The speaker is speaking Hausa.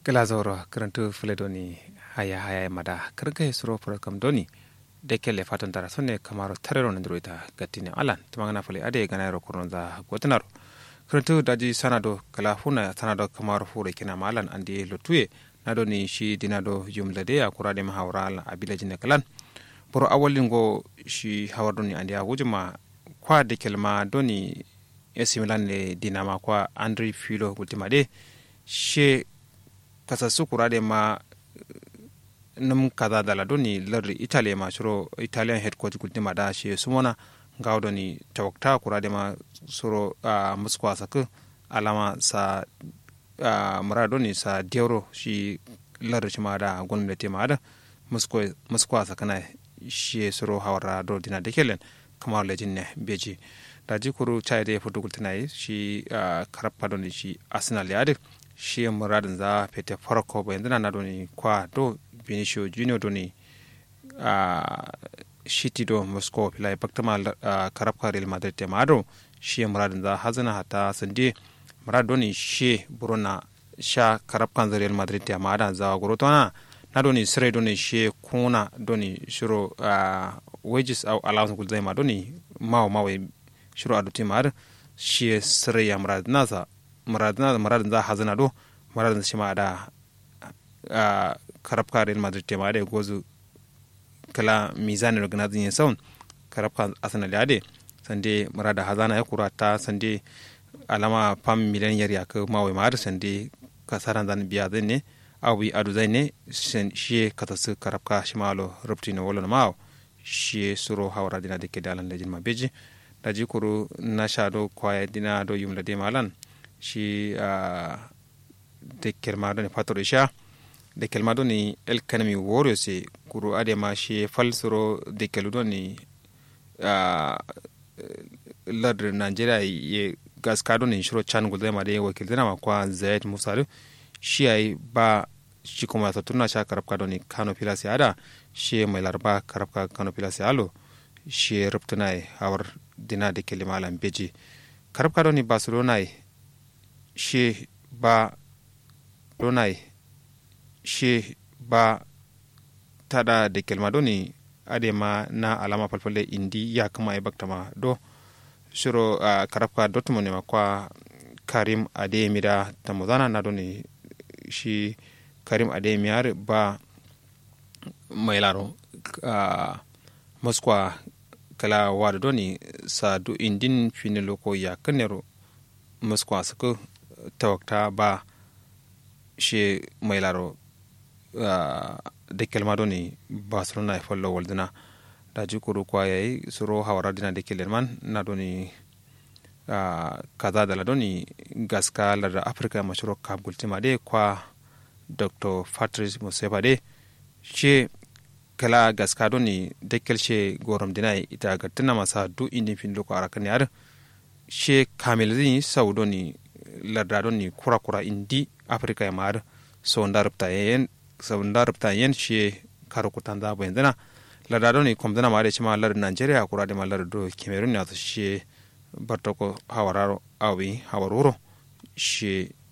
glazoro karantu filedoni haya haya mada karga suro program doni de kelle fatan dara sonne kamaro tarero nandroita gattine alan tumangana fale ade ganayro koronza gotanaro karantu daji sanado kala huna sanado kamaro fure kina malan andi lotuye nado ni shi dinado jumlade a kurade mahawral abila jinne kalan boro awalingo shi hawardoni andi a wujuma kwa de kelma doni esimilan le dinama kwa andri filo gultima de she kasa sukurade ma num kaza dala doni lardi italy ma suro italian headquarter gultima da she sumona ngawdo ni tawakta kurade ma suro uh, muskwa sak alama sa uh, murado ni sa dioro shi lardi shima da gwamnati ma da muskwa sakana shi suro hawara do dina de kelen kamar lejin ne beji da jikuru chai da fudu gultinai shi uh, karappa doni shi arsenal ya shi muradin za fete farko ba yanzu na doni kwa do benicio junior doni a shiti do moscow filai baktama uh, karapka real madrid te mado shi muradin za hazana hata sande murad doni shi buruna sha karapkan za real madrid te mada za gurutona na doni sire doni shi kuna doni shiro uh, wages au allowance gulzai ma doni mawa mawa shiro aduti mar shi sire ya murad nasa muradin muradin za hazana do muradin shi ma da karabka real madrid te ma da gozu kala mizani da ganazin yin saun karabka arsenal ya de sande murada hazana ya kura ta sande alama pam miliyan yar ya ka mawai ma da sande kasaran zan biya zai ne awi adu zai ne shi kata su karabka shi ma lo rubti na wolo na ma shi suro hawara dina da ke dalan da jinma beji da jikuru na sha do kwaya dina do yumla de malan shi de kelma ne fatoro sha de kelma ni el kanami woro se kuru ade ma shi falsoro de kelu ni ladr nigeria ye gaska ni shiro chan gulde ma de wakil dina ma kwa zayed musa shi ai ba shi kuma ta tunna sha karabka ni kano pilasi ada shi mai larba karabka kano pilasi alo shi ruptuna hawar dina de kelima lan beji karabka ni barcelona she ba donai she ba tada da kelma doni ade ma na alama falfalle indi ya kama ya bakta ma do shiro uh, karafka dortmund ma kwa karim ademida tamuzana na doni shi karim ademiyar ba mai laro uh, moskwa kala wada doni sa du indin fini loko ya kanero moskwa suka tawakta ba shi mai laro da kelma doni barcelona ya fallo waldina da ji kuru kwa yayi suro hawara dina da kelen man na doni kaza da la doni gaska larda afirka mashiro kab gultima de kwa dr patrice museba de shi kala gaska doni da kelshe gorom dina ita gattuna masa du indin fin loko arakan yar she kamil zini sau doni lardadon ni kura kura indi afrika mar so ndarupta yen so ndarupta yen she karo kutan da bayan dana lardadon ni komdana ma da cima lar nigeria kura da malar do cameroon ya to she bartoko hawararo awi hawaruro she